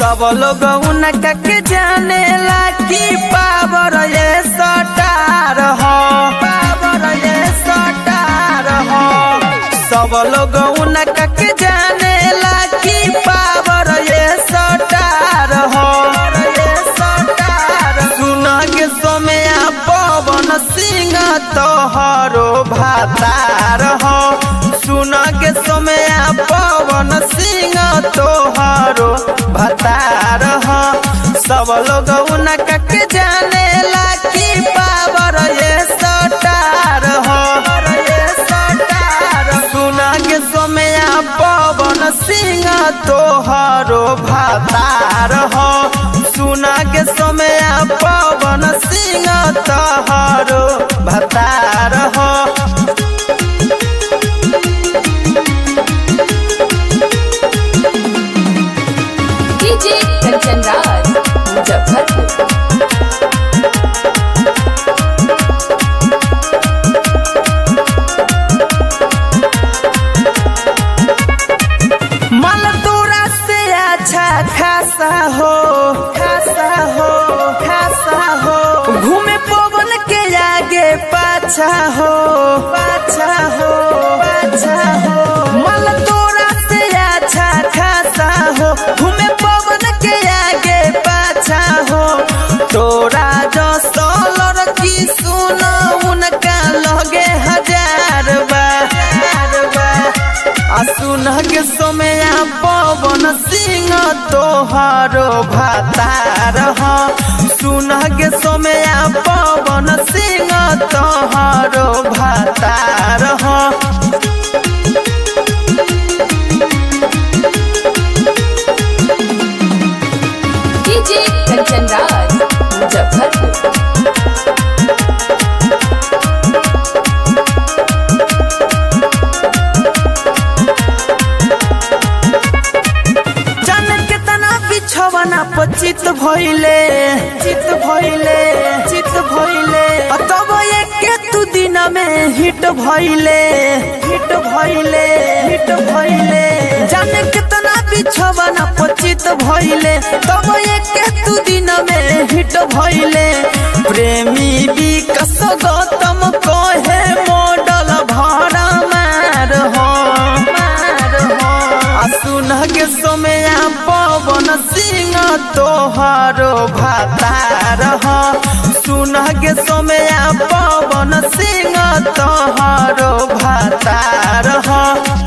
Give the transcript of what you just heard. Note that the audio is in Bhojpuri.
सब लोग उनका के जाने ला कि पावर ये सटार हो पावर ये सटार हो सब लोग उनका के जाने ला कि पावर ये सटार हो ये सटार सुन के सोमया पवन सिंह तोहरो भातार हो सुन के सोमया पवन सिंह तोहरो भतार हो सब लोग उनका के जाने ला कि पावर ये सटार हो ये सटार सुन के सोमया पवन सिंह तोहरो भतार हो सुन के सोमया पवन सिंह तोहरो भतार हो डीजे कंचन राज मुजफ्फरपुर मन तोरा से अच्छा खासा हो खासा हो खासा हो घूमे पवन के आगे पाछा हो पाछा हो पाछा हो मन तोरा से अच्छा खासा हो घूमे पवन के आगे पाछा हो तोरा जो सोलर की सुनो उनका लगे हजार बार बार आ सुन के सोमया पवन सिंह तोहरो भातार हो सुन के सोमया पवन सिंह तोहरो भातार हो डीजे कंचन राज मुजफ्फरपुर जान केतना बिछवना पचित भइले चित भइले चित भइले आ तब एक तू दिन में हिट भइले हिट भइले हिट भइले जान केतना बिछवना पचित भइले तब एक तू दिन में हिट भइले प्रेमी विकास गौतम कहे मॉडल भरा मार हो मार हो आ सुन के सोमया पवन सिंह तोहरो भातार हो सुन के सोमया पवन सिंह तोहरो भातार हो